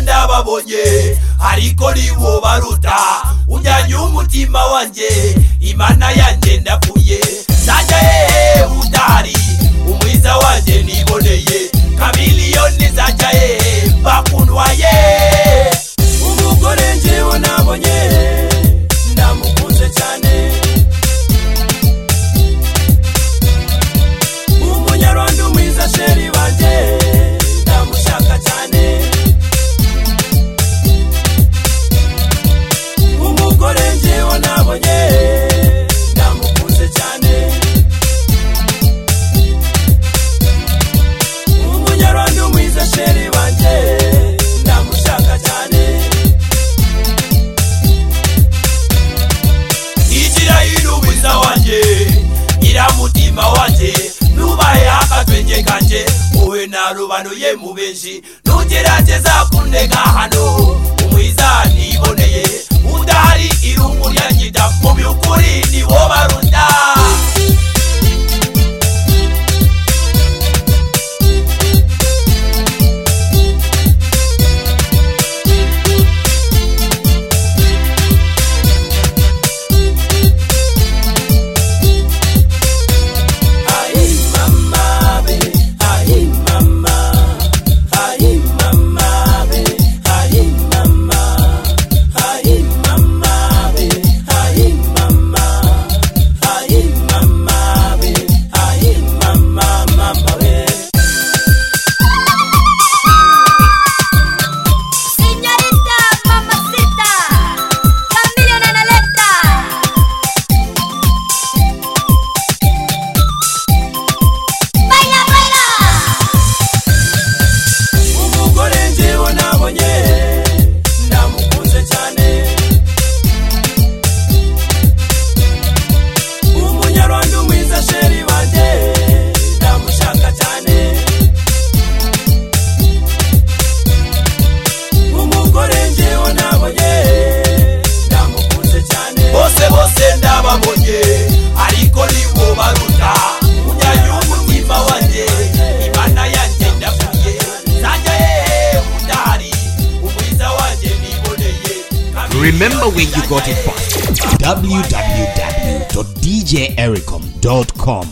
narababonye ariko nibo baruta ujyanye umutima wanjye imana yanjye ndapfuye najya hehe udahari umwiza wanjye niboneye kamiliyoni zajya hehe bakundwaye umugore njyewe nabonye ndamukunze cyane umunyarwanda umwiza sheri banjye ndamushaka cyane umugore njyewe nabonye ndamukunze cyane umunyarwanda umwiza sheri banjye ndamushaka cyane igira irubiza wanjye nyiramutima wanjye nubahe akatwenge kanjye wowe narubanuye mu benshi ntugerageza kundega hano umwiza niboneye udahari irungu ryanyita mu by'ukuri ni wo baruta Ay mamá be, ay mamá, ay mamá be, ay mamá, ay mamá be, ay mamá, ay mamá be, ay mamá mamá be. Señorita, mamacita, Camilo Nanaleta. Baila, baila. umugore njyewe nabonye ndamukunze cyane umunyarwanda umwiza sheri banjye ndamushaka cyane umugore njyewe nabonye ndamukunze cyane bose bose ndababonye ariko nibo baruta ujyanye umutima wanjye imana yanjye ndavuye najya hehe udahari umwiza wanjye niboneye Remember where you got it from. www.djericom.com